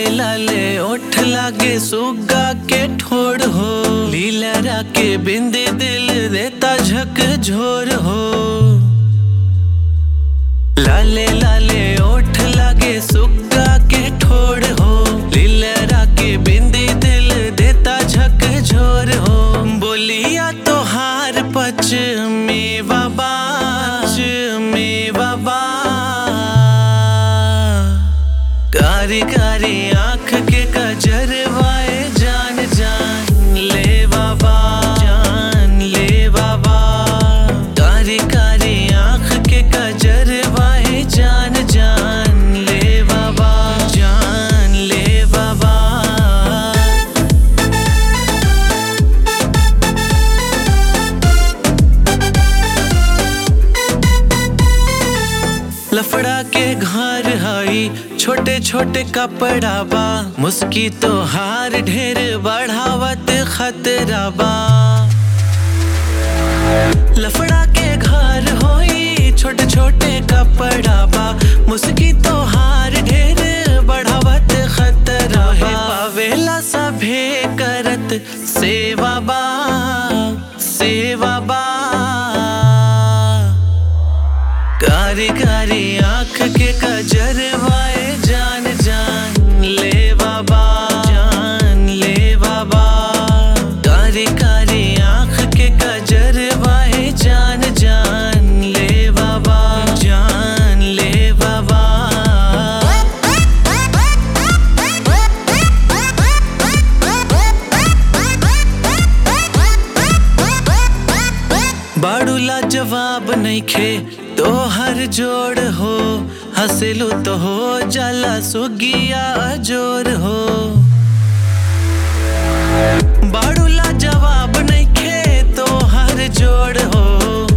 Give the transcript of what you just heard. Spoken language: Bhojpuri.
लाले ओठ लागे सुगा के ठोड़ हो लीला के बिंदी दिल देता झक झोर हो लाले लाले ओठ लागे सुगा के ठोड़ हो लीला के बिंदी दिल देता झक झोर हो बोलिया तो हार पच में बाबा में बाबा कारी कारी आंख के कजरवाए जान जान ले बाबा जान ले बाबा कारी कारी आंख के कजरवाए जान जान ले बाबा जान ले बाबा लफड़ा के घर हई छोटे छोटे कपड़ा बा मुस्की तो हार ढेर बढ़ावत खतरा बा लफड़ा के घर होई छोटे छोटे कपड़ा बा मुस्की तो हार ढेर बढ़ावत खतरा बा पावेला सभे करत सेवा बा सेवा बा कारी कारी आंख के कजरवाए जान जान ले बाबा जान ले बाबा कारी कारी आंख के कजरवाए जान जान ले बाबा जान ले बाबा बाड़ूला जवाब नहीं खे तो हर जोड़ हो हंसलू तो हो जाला सुगिया जोर हो बाड़ूला जवाब नहीं खे तो हर जोड़ हो